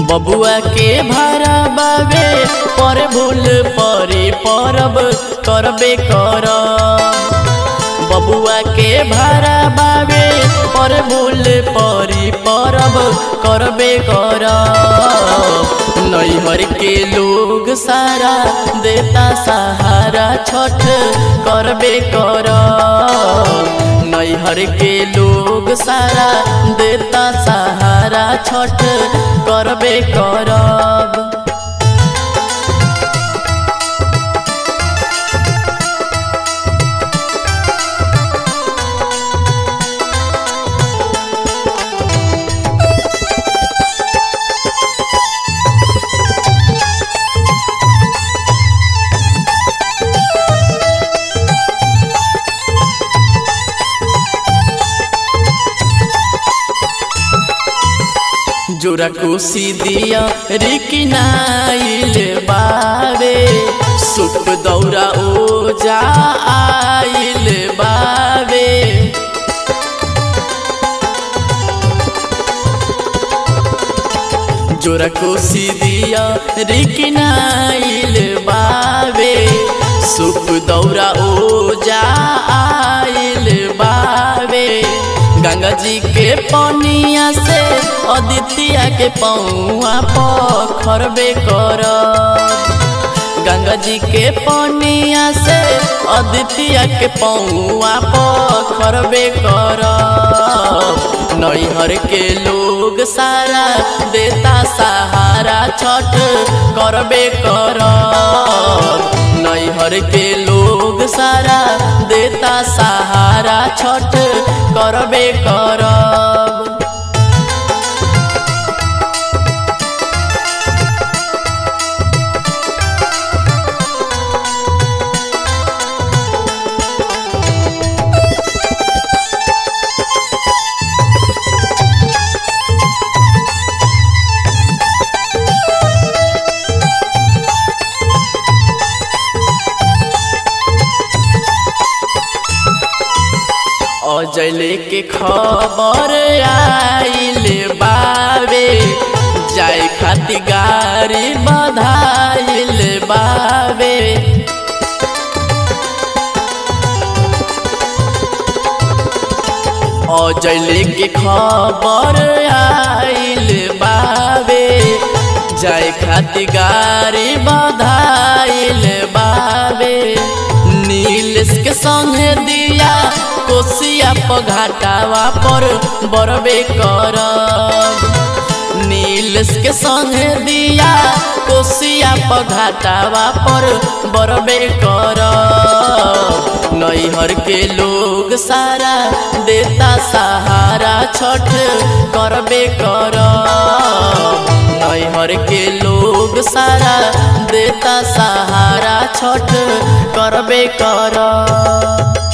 बबुआ के भारा बाबे पर भूल परी परब करबे कर बबुआ के भारा बाबे पर भूल परी परब करबे कर नैहर के लोग सारा देता सहारा छठ करबे कर नैहर के लोग सारा देता सहारा छठ करबे करब जोरा कोसी दिया रिकिनाइल बावे सुप दौरा ओ जा आइल बावे जोरा कोसी दिया रिकिनाइल बावे सुप दौरा ओ जा आइल बावे गंगा जी के पनिया से अदितिया के पौआ पखरबे कर गंगा जी के पनिया से अदितिया के पौआ पखरबे कर नैहर के लोग सारा देता सहारा छठ करबे कर नैहर के लोग सारा देता सहारा छठ करबे करब अजले के खबर आइल बावे जाए खातिर गाड़ी बधाइल बावे अजले के खबर आइल बावे जाए खातिर गाड़ी बधाइल बावे नीलेश के संगे दिया कोसिया पघाटावा पर बरबे कर नीलेश के संगे दिया कोसिया पघाटावा पर बरबे कर नैहर के लोग सारा देता सहारा छठ करबे कर नैहर के लोग सारा देता सहारा छठ करबे कर